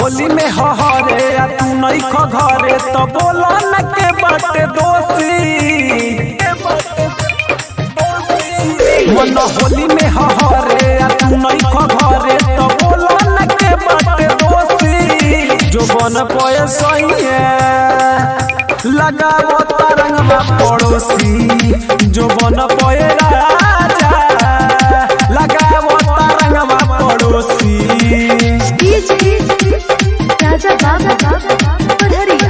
होली में हहरे आ तू नहीं ख घरे तो बोला न के बाटे दोषी मन होली में हहरे आ तू नहीं ख घरे तो बोला न के बाटे दोषी जो बन पए सही लगावो तरंगवा पड़ोसी जो बन पए राजा लगावो तरंगवा पड़ोसी डीजे राजा बाबा पढ़रिया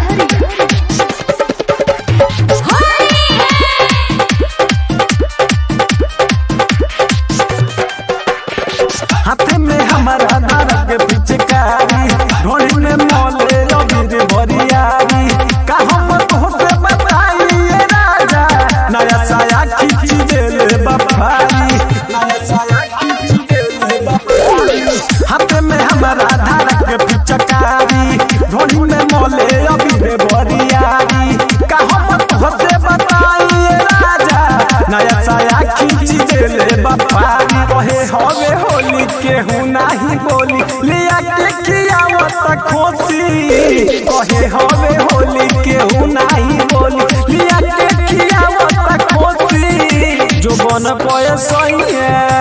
हाथ में हमारा धारा के पिचकारी ढोली में मोले अबीर भरियारी कहाँ पर तोहसे बताइए राजा नया साया खींची देले बफारी नया साया खींची देले बफारी हाथ में हमारा धारा के पिचकारी ढोली में मोले अबीर भरियारी कहाँ पर तोहसे बताइए राजा नया साया खींची देले बफारी कहे हवे होली केहू नाही बोली लिया के खियावत खोसी कहे हवे होली केहू नाही बोली लिया के खियावत खोसी जो बन पए सही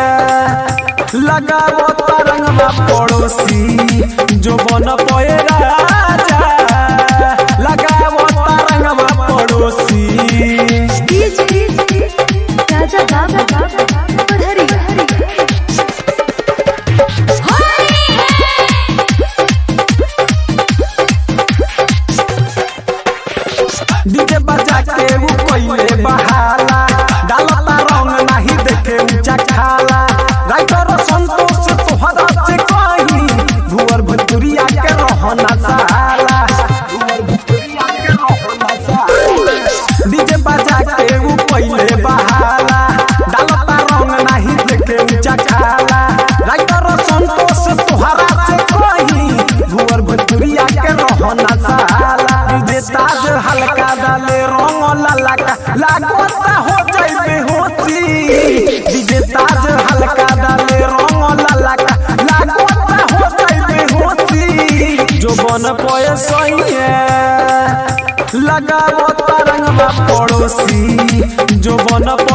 लगावो तरंगवा पड़ोसी जो बन पए राजा लगावो तरंगवा पड़ोसी डीजे राजा बाबा पढ़रिया डीजे बजा के वो कोइले बहाला डालता रंग नहीं देखे ऊंचा खाला राइटर संतोष तोहरा से कहीं भुवर भुतुरिया के रहना साला भुवर भुतुरिया के रहना साला डीजे बजा के वो कोइले बहाला डालता रंग नहीं देखे ऊंचा खाला राइटर संतोष तोहरा से कहीं भुवर भुतुरिया के रहना साला डीजे ताज हल्का डाले रंग लाला का लागता हो जाइबे होती डीजे ताज हल्का डाले रंग लाला का लागता हो जाइबे होती जो बन पए सही लगावो तरंगवा पड़ोसी जो बन